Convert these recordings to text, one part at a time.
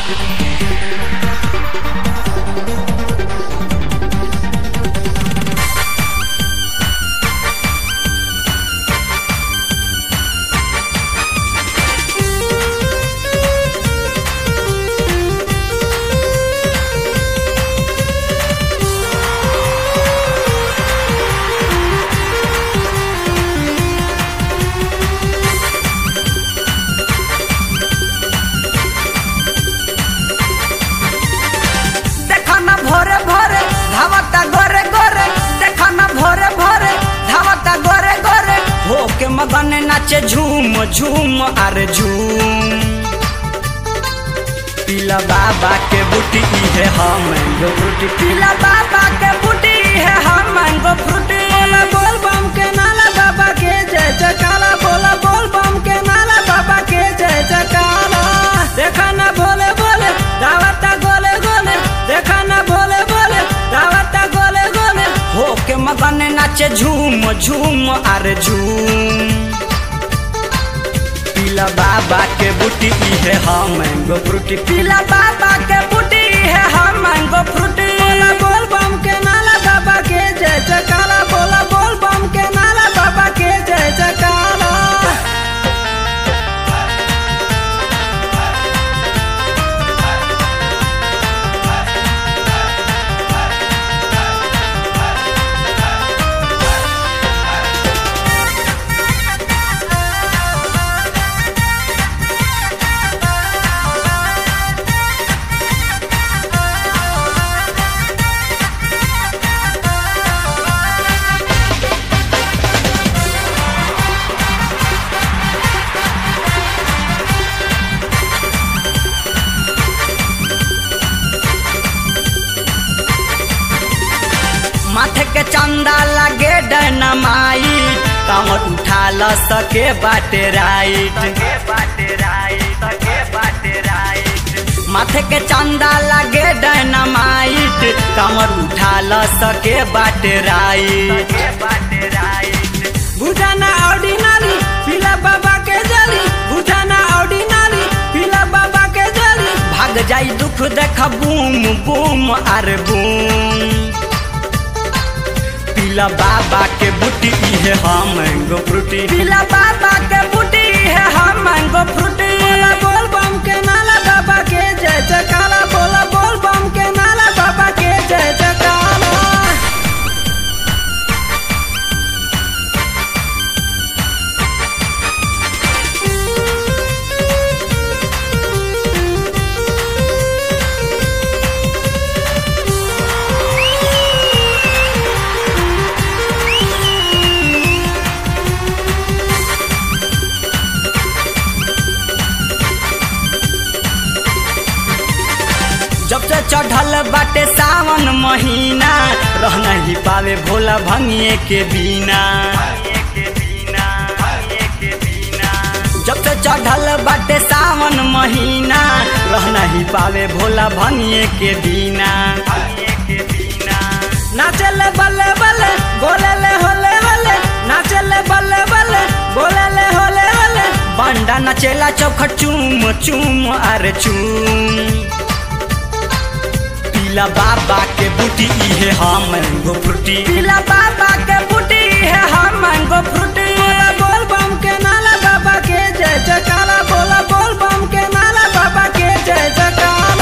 देखा ना भोरे भोरे धावता गोरे गोरे देखा ना भोरे भोरे धावता गोरे गोरे हो के मगन नाचे झूम झूम अरे झूम पीला बाबा के बूटी है हम मैंगो फ्रूटी पीला बाबा के बूटी है हम मैंगो फ्रूटी बोला बोल बम के नाला बाबा के जय जयकारा बोला बोल बम के नाला बाबा के जय जयकारा देखा ना भोले बोले दावता गोले गोले देखा ना भोले बोले दावता गोले गोले हो के मगन नाचे झूम झूम अरे झूम पीला बाबा के बूटी है हम मैंगो फ्रूटी पीला बाबा के बूटी है हम मैंगो फ्रूटी बोला बोल बम के नाला बाबा के जय जयकारा बोला बोल बम के नाला बाबा के जय जयकारा माथे के चंदा लगे डैनमाई कमर उठा ल सके बाटे राइट माथे के चंदा लगे डैनमाइट कमर उठा ल सके बाटे राइट बुझाना ऑर्डिनरी पीला बाबा के जली बुझाना ऑर्डिनरी पीला बाबा के जली भाग जाई दुख देख बूम बूम अरे बूम पीला बाबा के बूटी है हम मैंगो फ्रूटी पीला बाबा के बूटी है हम मैंगो फ्रूटी बोला बोल बम के नाला बाबा के जय जयकारा बोला बोल बम के नाला बाबा के जय जयकारा जब से चढ़ल बाटे सावन महीना रह नहीं पावे भोला भंगिए के बिना जब से चढ़ल बाटे सावन महीना रह नहीं पावे भोला भंगिए के बिना नाचले बल्ले बल्ले बोले ले होले होले नाचले बल्ले बल्ले बोले ले होले होले बंडा नचेला चौखट चूम चूम अरे चूम पीला बाबा के बूटी है हम मैंगो फ्रूटी पीला बाबा के बूटी है हम मैंगो फ्रूटी बोला बोल बम के नाला बाबा के जय जयकारा बोला बोल बम के नाला बाबा के जय जयकारा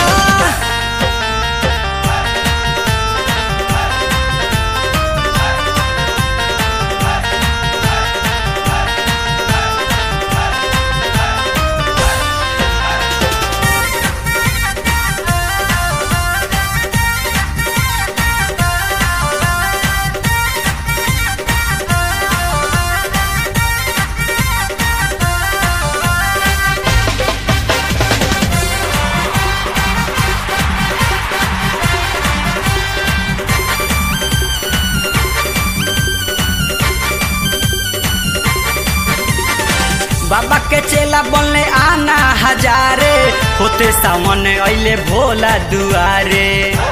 बाबा के चेला बोलने आना हजारे होते सामने अइले भोला दुआरे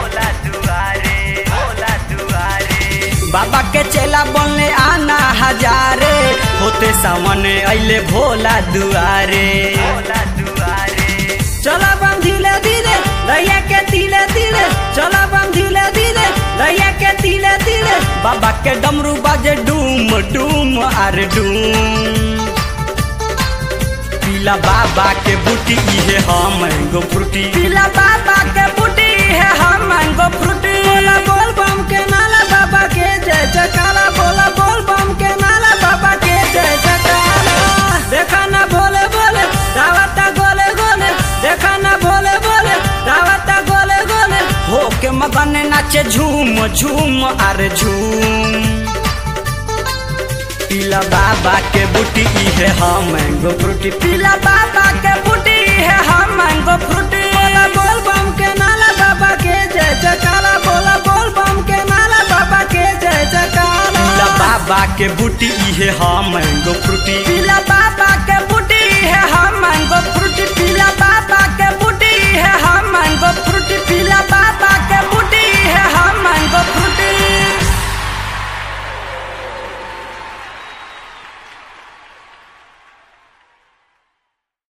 बाबा के चेला बोलने आना हजारे होते सामने अइले भोला दुआरे चला बम धीरे धीरे बाबा के डमरू बाजे डूम डूम अरे डूम पीला बाबा के बूटी इहे हम मैंगो फ्रूटी पीला बाबा के बूटी इहे हम मैंगो फ्रूटी बोला बोल बम के नाला बाबा के जय जयकारा बोला बोल बम के नाला बाबा के जय जयकारा देखा ना भोले बोले दावता गोले गोले देखा ना भोले बोले दावता गोले गोले हो के मगन नाचे झूम झूम अरे झूम पीला बाबा के बूटी इहे हम मैंगो फ्रूटी पीला बाबा के बूटी इहे हम मैंगो फ्रूटी बोला बोल बम के नाला बाबा के जय जयकारा बोला बोल बम के नाला बाबा के जय जयकारा पीला बाबा के बूटी इहे हम मैंगो फ्रूटी पीला बाबा के बूटी इहे हम मैंगो फ्रूटी पीला बाबा